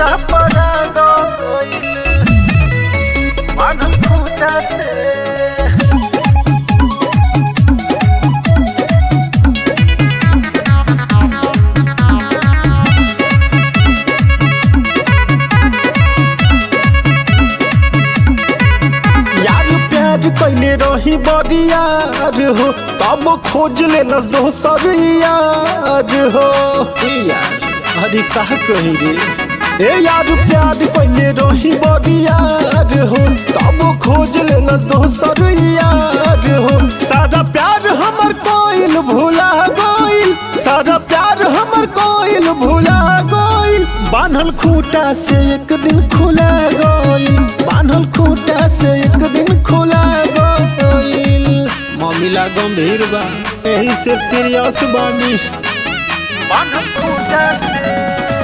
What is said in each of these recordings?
पूरा पड़ा गइल बांधल खूटा से यार प्यार कैले रही बरियार हो तब खोज ले दोसर यार हो ए यार अरे का कही रे ए यार प्यार कैले रही बरियार हो तब खोज ले दोसर यार हो सारा प्यार हमर कोइल भुला गइल सारा प्यार हमर कोइल भुला गइल बान्हल खूटा से एक दिन खुला गइल बान्हल खूटा से एक दिन खुला गइल मामला गंभीर बा एही से सीरियस बानी बान्हल खूटा से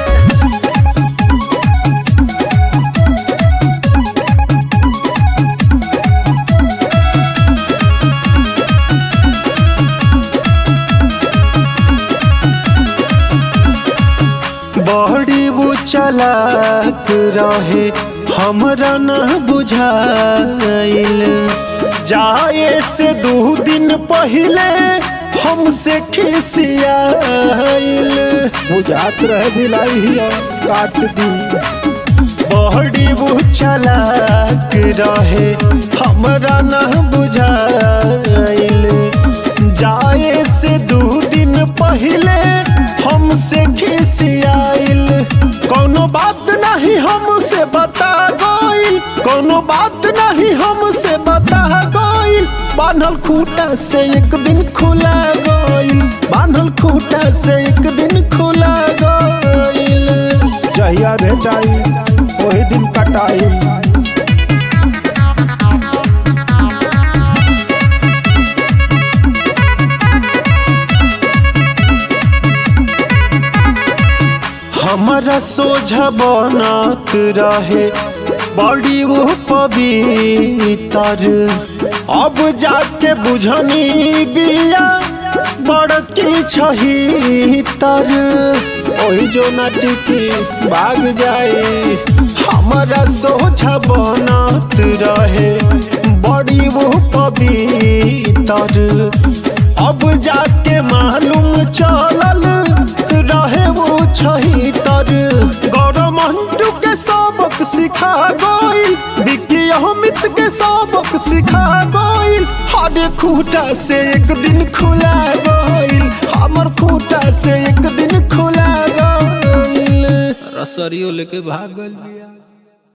बड़ी वो चलाक रहे हमरा न बुझाइल जाए से दो दिन पहले हमसे खिसियाइल बुझात रहे भिलाई हिया काट दी बड़ी वो चलाक रहे हमरा न बुझाइल जाए से दो दिन पहले हमसे खिसियाइल कोनो बात नहीं हमसे बता गइल कोनो बात नहीं हमसे बता गइल बान्हल खूटा से एक दिन खुला गइल बान्हल खूटा से एक दिन खुला गइल जहिया भेटाई वही दिन कटाई हमारा सोझा बनत रहे बड़ी वो पवित्र अब जाके बुझनी बिया बड़की छही तर ओही जो नाटिकी भाग जाए हमारा सोझा बनत रहे बड़ी वो पवित्र अब जाके मालूम चलल रहे वो छही तर गौरव मंटू के सबक सिखा गइल विकी अमित के सबक सिखा गइल हरे खूटा से एक दिन खुला गइल हमर खूटा से एक दिन खुला गइल रसरियो लेके भाग गइल बिया